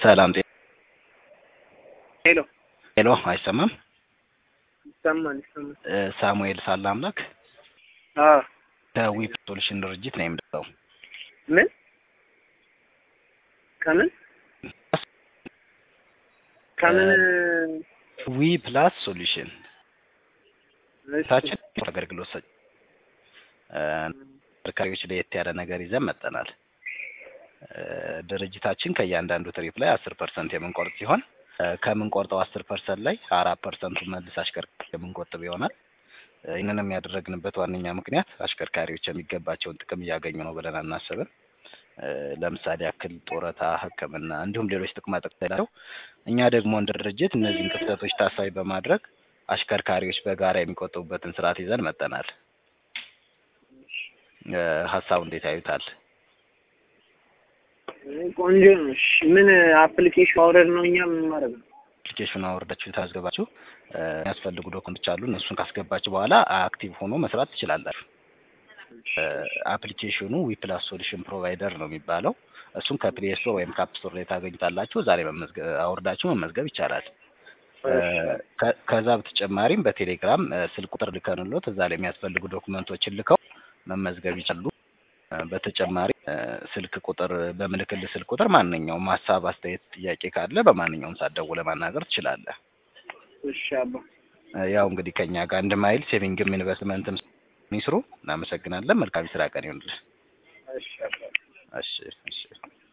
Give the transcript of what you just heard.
ሰላም ጤ ሄሎ ሄሎ፣ አይሰማም? ይሰማል ይሰማል። እ ሳሙኤል ሳለ አምላክ አዎ ከዊፕ ሶሉሽን ድርጅት ነው የምደውለው። ምን ከምን ከምን ዊ ፕላስ ሶሉሽን እሺ፣ ታችን አገልግሎት ሰጭ እ ተሽከርካሪዎች ለየት ያለ ነገር ይዘን መጠናል። እ ድርጅታችን ከእያንዳንዱ ትሪፕ ላይ አስር ፐርሰንት የምንቆርጥ ሲሆን እ ከምንቆርጠው አስር ፐርሰንት ላይ አራት ፐርሰንቱ መልስ አሽከርካሪ የምንቆጥብ ይሆናል። እ ይህንንም ያደረግንበት ዋነኛ ምክንያት አሽከርካሪዎች የሚገባቸውን ጥቅም እያገኙ ነው ብለን አናስብም። እ ለምሳሌ ያክል ጡረታ፣ ሕክምና እንዲሁም ሌሎች ጥቅማ ጥቅም ስላለው እኛ ደግሞ እንደ ድርጅት እነዚህን ክፍተቶች ታሳቢ በማድረግ አሽከርካሪዎች በጋራ የሚቆጥቡበትን ስርዓት ይዘን መጠናል። እ ሀሳቡ እንዴት ያዩታል? ቆንጆ ነው። እሺ፣ ምን አፕሊኬሽን አውረድ ነው እኛ ምን ማድረግ ነው? አፕሊኬሽኑ አውርዳችሁ ታስገባችሁ እ የሚያስፈልጉ ዶክመንቶች አሉ። እነሱን ካስገባችሁ በኋላ አክቲቭ ሆኖ መስራት ትችላላችሁ። እ አፕሊኬሽኑ ዊፕላስ ሶሉሽን ፕሮቫይደር ነው የሚባለው። እሱን ከፕሌይ ስቶር ወይም ከአፕ ስቶር ላይ ታገኙታላችሁ። ዛሬ መመዝገብ አውርዳችሁ መመዝገብ ይቻላል። እ ከ- ከዛ በተጨማሪም በቴሌግራም እ ስልክ ቁጥር ልከንሎት እዛ ላይ የሚያስፈልጉ ዶክመንቶችን ልከው መመዝገብ ይችላሉ። እ በተጨማሪ እ ስልክ ቁጥር በምልክል ስልክ ቁጥር ማንኛውም ሀሳብ፣ አስተያየት፣ ጥያቄ ካለ በማንኛውም ሰዓት ደውለህ ማናገር ትችላለህ። እሺ አባ እ ያው እንግዲህ ከኛ ጋር አንድ ማይል ሴቪንግም ኢንቨስትመንትም ይስሩ። እናመሰግናለን። መልካም የስራ ቀን ይሆንልህ። እሺ አባ እሺ እሺ